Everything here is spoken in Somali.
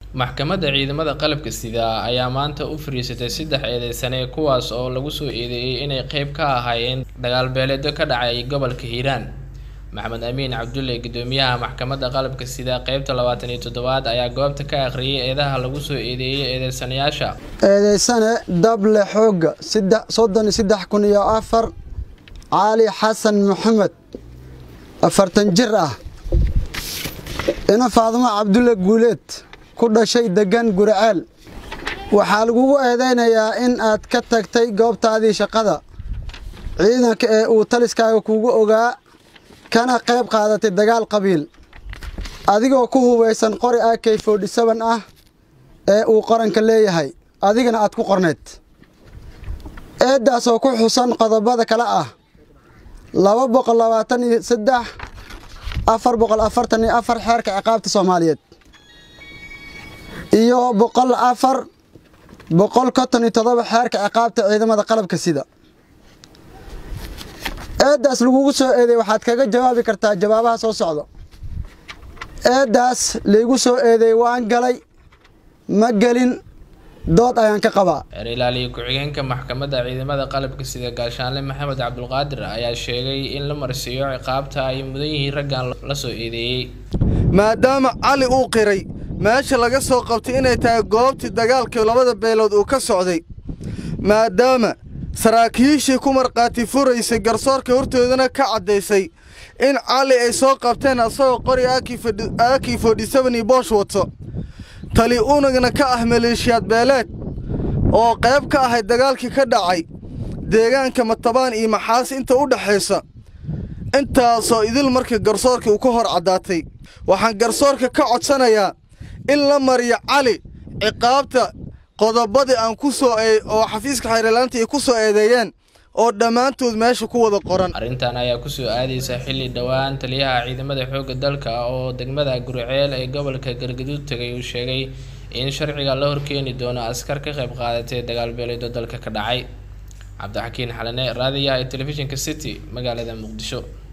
maxkamadda ciidamada qalabka sida ayaa maanta u fariisatay saddex eedeysane kuwaas oo lagu soo eedeeyey inay qeyb ka ahaayeen dagaalbeeleedyo ka dhacay gobolka hiiraan maxamed amiin cabdulle gudoomiyaha maxkamadda qalabka sida qeybta labaatan iyo toddobaad ayaa goobta ka akhriyay eedaha lagu soo eedeeyey eedeysanayaasha eedeysane dable xoogga soddon iyo saddex kun iyo afar caali xasan maxamed afartan jir ah ina faadimo cabdulle guuleed ku dhashay degan guriceel waxaa lagugu eedeynayaa in aad ka tagtay goobtaadii shaqada ciidanka ee uu taliskaaga kugu ogaa kana qayb qaadatay dagaal qabiil adigoo ku hubaysan qori ak forty-seven ah ee uu qaranka leeyahay adigana aad ku qorneyd eeddaasoo ku xusan qodobada kale ah laba boqol labaatan iyo saddex afar boqol afartan iyo afar xeerka ciqaabta soomaaliyeed iyo boqol afar boqol konton iyo todoba xeerka ciqaabta ciidamada qalabka sida eeddaas lagugu soo eedeey waxaad kaga jawaabi kartaa jawaabaha soo socda eeddaas laygu soo eedeey waan galay ma gelin dood ayaan ka qabaa xeer ilaaliye ku-xigeenka maxkamadda ciidamada qalabka sida gaashaanle maxamed cabdulqaadir ayaa sheegay in la marsiiyo ciqaabta ay mudan yihiin raggan la soo eedeeyey maadaama cali uu qiray meesha laga soo qabtay inay tahay goobtii dagaalkii labada beelood uu ka socday maadaama saraakiishii ku markhaati furaysay garsoorka hortoodana ka caddaysay in cali ay soo qabteen asagoo qori aakii forty-seven iyo boosh wato tali unagna ka ah maleeshiyaad beeleed oo qayb ka ahay dagaalkii ka dhacay deegaanka matabaan iyo maxaas inta u dhexaysa intaasoo idil markii garsoorkii uu ka hor caddaatay waxaan garsoorka ka codsanayaa in la mariyo cali ciqaabta qodobadii aan ku soo oo xafiiska xeerlaanta ay ku soo eedeeyeen oo dhammaantood meesha ku wada qoran arrintan ayaa kusoo aadaysa xilli dhowaan taliyaha ciidamada xoogga dalka oo degmada guriceel ee gobolka galgaduud tegay uu sheegay in sharciga la horkeeni doono askar ka qayb qaadatay dagaalbeeleedo dalka ka dhacay cabdixakiin xalane raadiyaha ee telefishinka city magaalada muqdisho